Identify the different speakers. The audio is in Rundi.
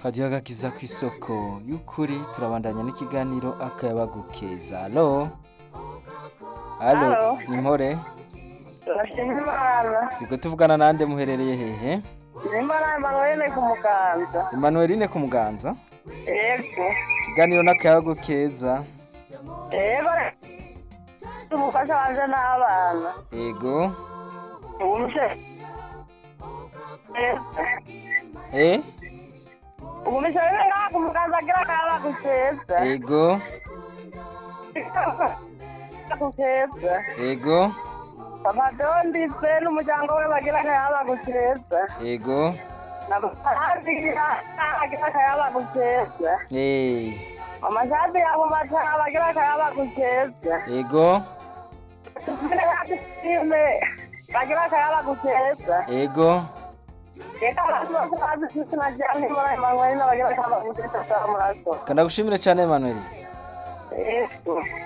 Speaker 1: radiyo agakiza ku isoko y'ukuri turabandanya n'ikiganiro akayabagukeza alo alo
Speaker 2: Alo.
Speaker 1: ni mpore
Speaker 2: Ndashima Imana.
Speaker 1: turiko tuvugana nande muherereye hehe
Speaker 2: Nimba Emmanuel ku muganza.
Speaker 1: emanueline ku muganza
Speaker 2: Yego.
Speaker 1: ikiganiro n'akayabagukeza
Speaker 2: Yego. Umufasha wanje n'abana.
Speaker 1: ego
Speaker 2: Ubumse.
Speaker 1: e
Speaker 2: Ubumse bebe ngaha ku muganza agira akaba guseza.
Speaker 1: ego
Speaker 2: Guseza.
Speaker 1: ego
Speaker 2: Papa Dondise n'umuryango we bagira akayaba guseza.
Speaker 1: ego
Speaker 2: N'abandi agira akayaba guseza.
Speaker 1: eh
Speaker 2: Mama Shadi yabo mata bagira akayaba guseza.
Speaker 1: ego
Speaker 2: bagira akayaba guseza.
Speaker 1: ego
Speaker 2: Reka abantu bose bazi izina rya Nimba Emmanuel bagira akayaba guseza cyangwa muraso.
Speaker 1: kandagushimire cyane emanueline
Speaker 2: Yego.